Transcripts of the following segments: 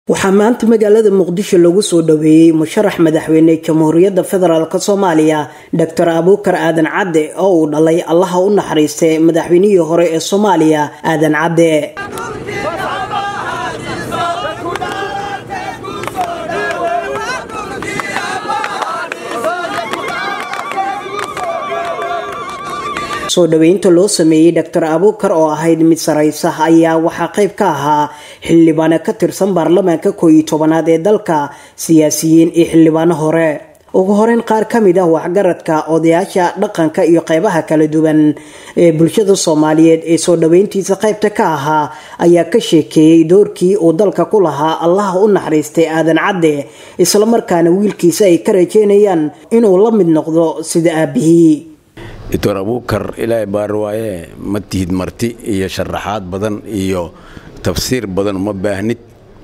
waxaa maanta magaalada muqdisho lagu soo dhaweeyey musharax madaxweyne jamhuuriyadda federaalk soomaaliya doctor abuukar aadan cadde oo uu dhalay allaha u naxariistay madaxweynihii hore ee soomaaliya aadan cadde soo dhaweynta loo sameeyey doctor abuukar oo ahayd mid saraysa ayaa waxaa qayb ka ahaa xildhibaano ka tirsan baarlamaanka koow iyo tobanaad ee dalka siyaasiyiin iyo xildhibaano hore ugu horeyn qaar ka mid ah waxgaradka odayaasha dhaqanka iyo qeybaha kala duwan ee bulshada soomaaliyeed ee soo dhaweyntiisa qaybta ka ahaa ayaa ka sheekeeyey doorkii uu dalka ku lahaa allaha u naxariistay aadan cadde islamarkaana wiilkiisa ay ka rajeynayaan inuu la mid noqdo sida aabihii doctor abuukar ilaahay baarwaaye ma tihid marti iyo sharaxaad badan iyo tafsiir badan uma baahnid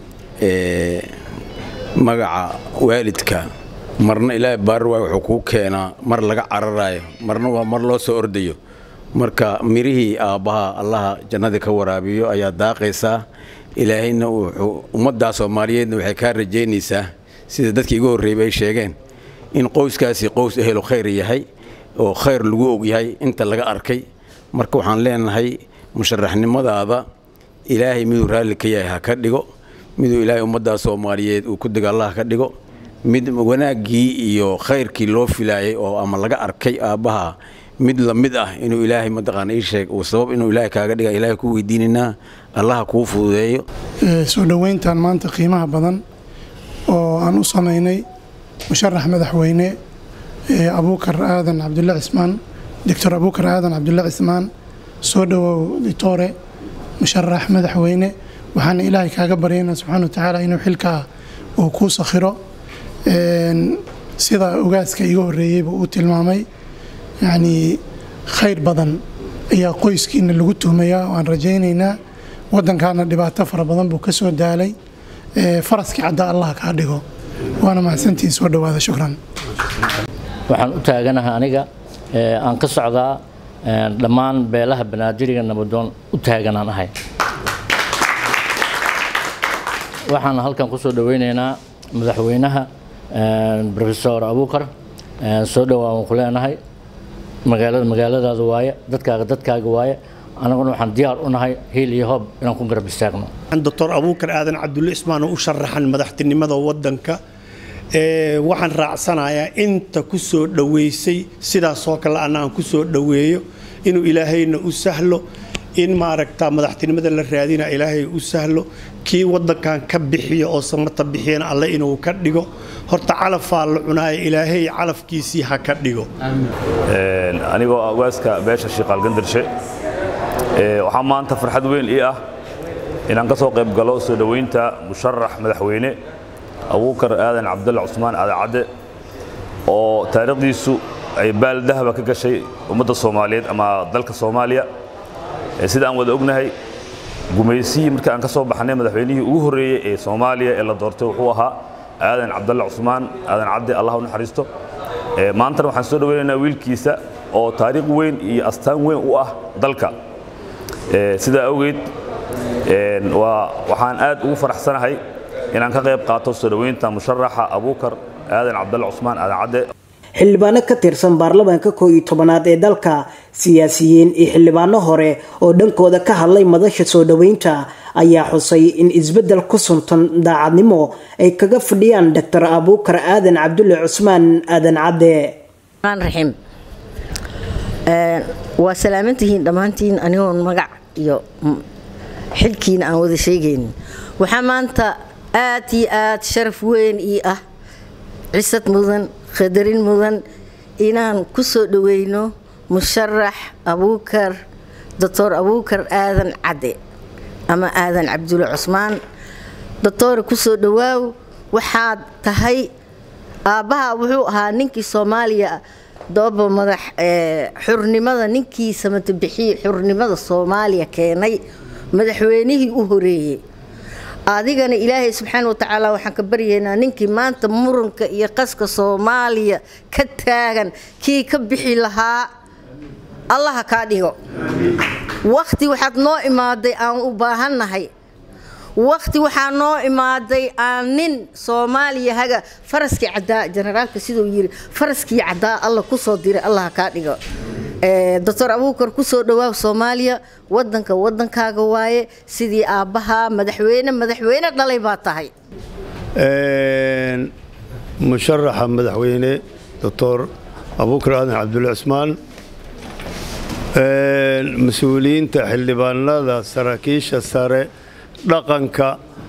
magaca waalidka marna ilaahay baarwaaye wuxuu kuu keenaa mar laga cararayo marna waa mar loo soo ordayo marka mirihii aabbaha allaha jannada ka waraabiyo ayaa daaqaysaa ilaahayna wuxuu ummaddaa soomaaliyeedna waxay kaa rajaynaysaa sida dadkii igu horreeyay ay sheegeen in qoyskaasi qoys ehelo khayr yahay oo khayr lagu ogyahay inta laga arkay marka waxaan leenahay musharaxnimadaada ilaahay miduu raalli ka yahay ha ka dhigo miduu ilaahay ummaddaa soomaaliyeed uu ku dego allah ka dhigo mid wanaaggii iyo khayrkii loo filaayay oo ama laga arkay aabbaha mid la mid ah inuu ilaahay mataqaana ii sheeg uu sabab inuu ilaahay kaaga dhiga ilaahay ku weydiinaynaa allaha kuu fududeeyo soo dhoweyntan maanta qiimaha badan oo aan u samaynay musharax madaxweyne abuukar aadan cabdulle cismaan doctor abuukar aadan cabdulle cismaan soo dhowow ditore musharax madaxweyne waxaana ilaahay kaaga baryaynaa subxana wa tacaala inuu xilkaa uu kuu sakhiro sida ogaaska iga horreeyeyba uu tilmaamay yacnii khayr badan ayaa qoyskiina lagu tuhmayaa oo aan rajaynaynaa waddankaana dhibaato fara badan buu ka soo daalay faraskii cadda allah kaa dhigo waana mahadsantiin soo dhowaada shukran waxaan u taaganahay aniga aan ka socdaa dhammaan beelaha banaadiriga nabadoon u taaganaan ahay waxaan halkan ku soo dhoweynaynaa madaxweynaha rofesor abuukar soo dhowaa waan ku leenahay magaalada magaaladaada waaye dadkaaga dadkaaga waaye anaguna waxaan diyaar u nahay hiil iyo hoob inaan ku garab istaagno doctor abuukar aadan cabdulle ismaan oo u sharaxan madaxtinimada waddanka waxaan raacsanayaa inta ku soo dhoweysay sidaasoo kale anna aan ku soo dhoweeyo inuu ilaahayna u sahlo in maaragta madaxtinimada la raadina ilaahay u sahlo kii waddankan ka bixiyo oo samata bixiyana alle inuu ka dhigo horta calafaa la cunaaya ilaahay calafkiisii ha ka dhigo anigoo awaaska beesha shiiqaal gandarshe waxaa maanta farxad weyn ii ah inaan ka soo qayb galo soo dhoweynta musharax madaxweyne abuukar aadan cabdulle cusmaan aadan cadde oo taariikhdiisu ay baal dahaba ka gashay ummadda soomaaliyeed ama dalka soomaaliya sida aan wada ognahay gumaysihii markii aan ka soo baxnay madaxweynihii ugu horreeyey ee soomaaliya ee la doortay wuxuu ahaa aadan cabdulle cusmaan aadan cadde allah u naxariisto maantana waxaan soo dhoweynaynaa wiilkiisa oo taariikh weyn iyo astaan weyn u ah dalka sidaa awgeed waxaan aad ugu faraxsanahay inaan ka qayb qaato soo dhoweynta musharaxa abuukar aadan cabdulle cusmaan aadan cadde xildhibaano ka tirsan baarlamaanka koow iyo tobanaad ee dalka siyaasiyiin iyo xildhibaano hore oo dhankooda ka hadlay madasha soo dhoweynta ayaa xusay in isbeddel ku suntan daacadnimo ay kaga fadhiyaan doctor abuukar aadan cabdulle cusmaan aadan cadde raxiim waa salaamantihiin dhammaantiin anigoon magac iyo xilkiina aan wada sheegaynin waxaa maanta aad iyo aad sharaf weyn ii ah cisad mudan qadarin mudan inaan ku soo dhoweyno musharax abuukar doctor abuukar aadan cadde ama aadan cabdulle cusmaan doctore ku soo dhowaaw waxaad tahay aabbaha wuxuu ahaa ninkii soomaaliya dooba madax xurnimada ninkii samatabixiye xurnimada soomaaliya keenay madaxweynihii u horeeyey adigana ilaahay subxaana wa tacaala waxaan ka baryaynaa ninkii maanta muranka iyo qaska soomaaliya ka taagan kii ka bixi lahaa allaha kaa dhigo wakhti waxaad noo imaaday aan u baahannahay waqti waxaa noo imaaday aan nin soomaaliya haga faraskii caddaa generaalka siduu yiri faraskii caddaa alla kusoo diray allah kaa dhigo doctor abuukar kusoo dhawaaw soomaaliya wadanka wadankaaga waaye sidii aabbaha madaxweyne madaxweyne dhalay baa tahay musharaxa madaxweyne doctor abuukar aadan cabdulle cismaan mas-uuliyiinta xildhibaanada saraakiisha sare dhaqanka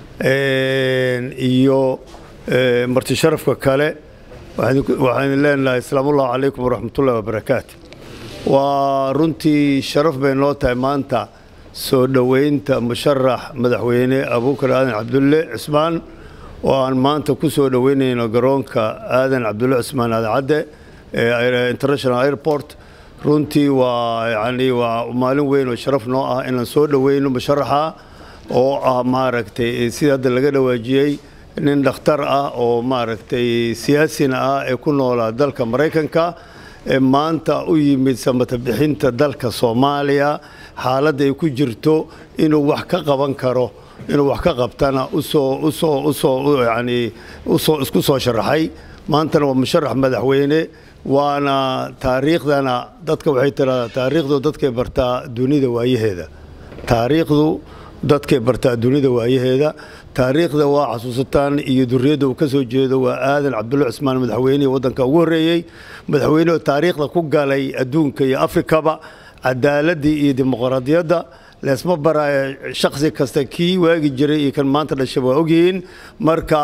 iyo martisharafka kale waxaan leenahay asalaamullahi calaykum waraxmatullahi wabarakaatu waa runtii sharaf bay noo tahay maanta soo dhoweynta musharax madaxweyne abuukar aadan cabdulle cismaan oo aan maanta ku soo dhoweynayno garoonka aadan cabdulle cismaan aadacadde international airport runtii waa yani waa maalin weyn oo sharaf noo ah inaan soo dhoweyno musharaxa oo ah maaragtay sida hadda laga dhawaajiyey nin dhakhtar ah oo maaragtay siyaasina ah ee ku noolaa dalka maraykanka ee maanta u yimid samata bixinta dalka soomaaliya xaaladda ay ku jirto inuu wax ka qaban karo inuu wax ka qabtana usoo usoo usoo yani usoo isku soo sharaxay maantana waa musharax madaxweyne waana taariikhdana dadka waxay tiraahdaa taariikhdu dadkay bartaa dunida waayaheeda taariikhdu dadkay bartaa dunida waayaheeda taariikhda waa xasuusataan iyo duriyadda uu ka soo jeedo waa aadan cabdulle cismaan madaxweynihii waddanka ugu horreeyey madaxweynehoo taariikhda ku galay adduunka iyo afrikaba cadaaladii iyo dimuqraadiyadda leesma baraayo shaksi kasta kii waagi jiray iyo kan maanta dhashay waa ogyihiin marka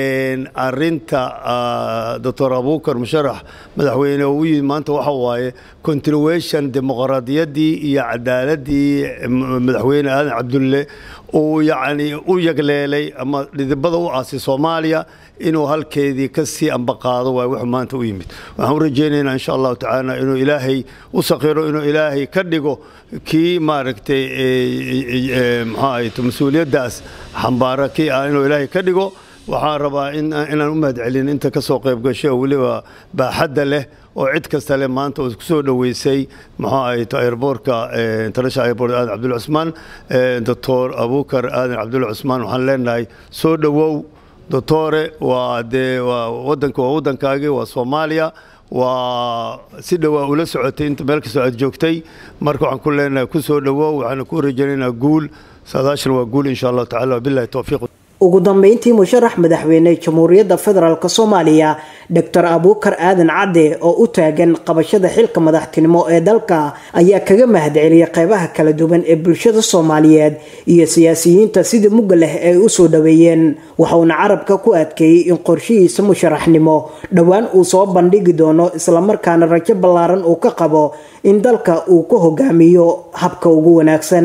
arinta doctor abuukar musharax madaxweyne oo u yimid maanta waxa waaye continuation dimuqraadiyaddii iyo cadaaladii madaxweyne aadan cabdulle uu yacni u yagleelay ama dhidibada u aasay soomaaliya inuu halkeedii ka sii ambaqaado waay wuxuu maanta u yimid waxaan u rajaynaynaa insha allahu tacaala inuu ilaahay u sakhiro inuu ilaahay ka dhigo kii maaragtay maxaa ahayto mas-uuliyaddaas xambaara kii ah inuu ilaahay ka dhigo waxaan rabaa inaan u mahadcelin inta ka soo qayb gashay oo weliba baaxadda leh oo cid kasta leh maanta oo ku soo dhoweysay maxaa ahayto airboortka international airport aadan cabdulle cusmaan doctor abuukar aadan cabdulle cusmaan waxaan leenahay soo dhowow doctore waa dee waa waddanka waa waddankaagii waa soomaaliya waa si dhowaa ula socotay inta meel kastoo aad joogtay marka waxaan ku leenahay ku soo dhowow waxaana ku rajaynaynaa guul saadaashan waa guul insha allahu tacala wabillahi towfiiq ugu dambeyntii musharax madaxweyne jamhuuriyadda federaalk soomaaliya doctor abuukar aadan cadde oo u taagan qabashada xilka madaxtinimo ee dalka ayaa kaga mahadceliyay qeybaha kala duwan ee bulshada soomaaliyeed iyo siyaasiyiinta sidii mugga leh ay u soo dhoweeyeen waxauna carabka ku adkeeyey in qorshihiisa musharaxnimo dhowaan uu soo bandhigi doono islamarkaana rajo ballaaran uu ka qabo in dalka uu ku hogaamiyo habka ugu wanaagsan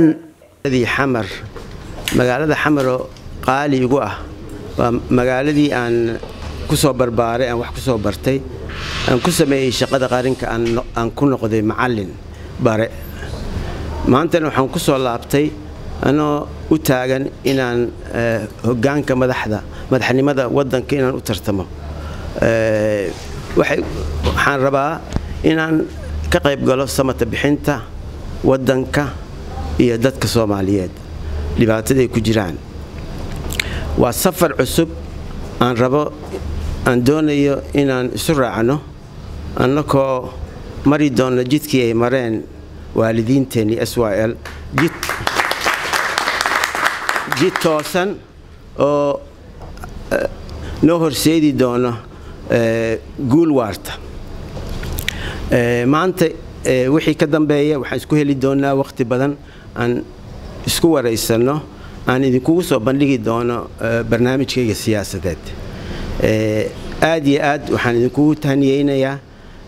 magaalada xamaro qaali igu ah waa magaaladii aan ku soo barbaaray aan wax ku soo bartay aan ku sameeyey shaqada qarinka aan ku noqday macallin bare maantana waxaan ku soo laabtay anoo u taagan inaan hoggaanka madaxda madaxnimada waddanka inaan u tartamo waxaan rabaa inaan ka qayb galo samata bixinta waddanka iyo dadka soomaaliyeed dhibaataday ku jiraan waa safar cusub aan rabo aan doonayo inaan isu raacno annakoo mari doonno jidkii ay mareen waalidiinteennii s y l jid toosan oo noo horseedi doono guul waarta maanta wixii ka dambeeya waxaan isku heli doonnaa wakhti badan aan isku waraysanno aan idinkugu soo bandhigi doono barnaamijkayga siyaasadeed aad iyo aad waxaan idinkugu tahniyeynayaa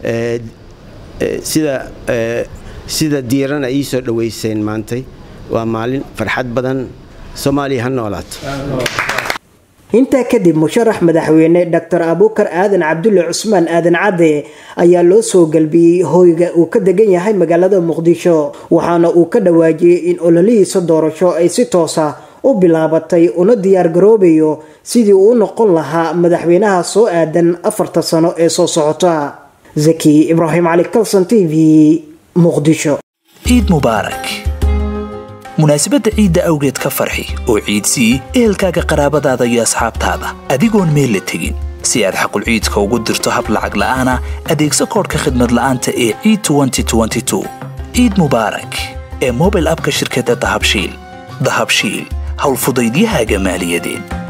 sida sida diiran ay ii soo dhoweyseen maantay waa maalin farxad badan soomaaliya ha noolaato intaa kadib musharax madaxweyne doctor abuukar aadan cabdulle cusmaan aadan cadde ayaa loo soo galbiyey hoyga uu ka degan yahay magaalada muqdisho waxaana uu ka dhawaajiyey in ololihiisa doorasho ay si toosa u bilaabatay una diyaar garoobayo sidii uu u noqon lahaa madaxweynaha soo aadan afarta sano ee soo socota zaki ibraahim cali kalson t v muqdisho ciid mubaarak munaasabadda ciidda awgeed ka farxi oo ciidsii ehelkaaga qaraabadaada iyo asxaabtaada adigoon meel la tegin si aad xaqulciidka ugu dirto hab lacag la'aana adeegso koodhka khidmad la'aanta ee ciid ciid mubaarak ee mobil abka shirkadda dahabshiil dahabshiil howlfudaydiyahaaga maaliyadeed